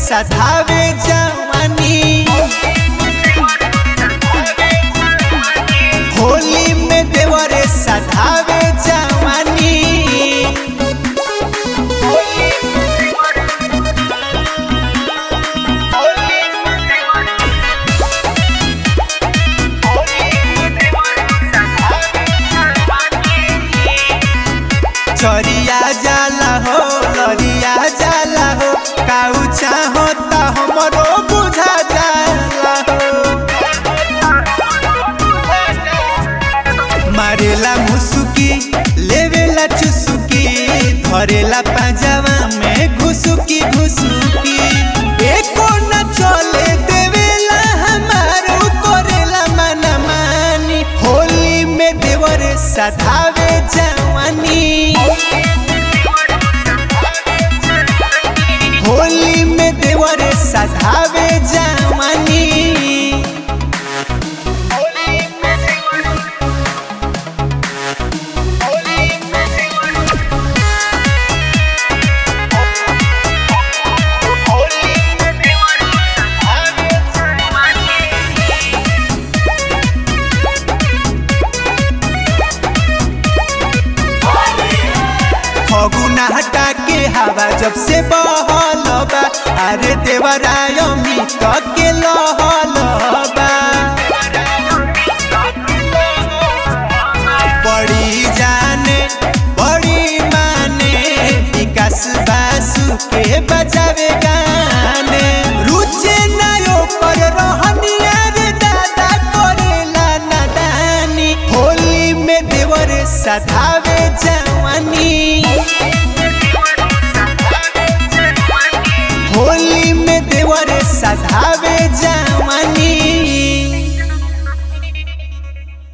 सधावे जवानी होली में देवरे सधावे जवानी चरिया जाला हो लरिया जाला हो काऊ चाहो ता हमरो बुझा जाला हो मारेला मुसुकी लेवेला चुसुकी धरेला पाजावा में घुसुकी घुसुकी एको न चले देवेला हमारो करेला मना मानी होली में देवर सधावे जवानी होली में देवर सधावे जवानी फगुना हटा के हवा जब से बहल बा अरे देवराय मित के लहल बा बड़ी जाने बड़ी माने विकास बासु के बजावे गाने रुचे नयो पर रहनिया रे दादा करेला नादानी होली में देवर सधा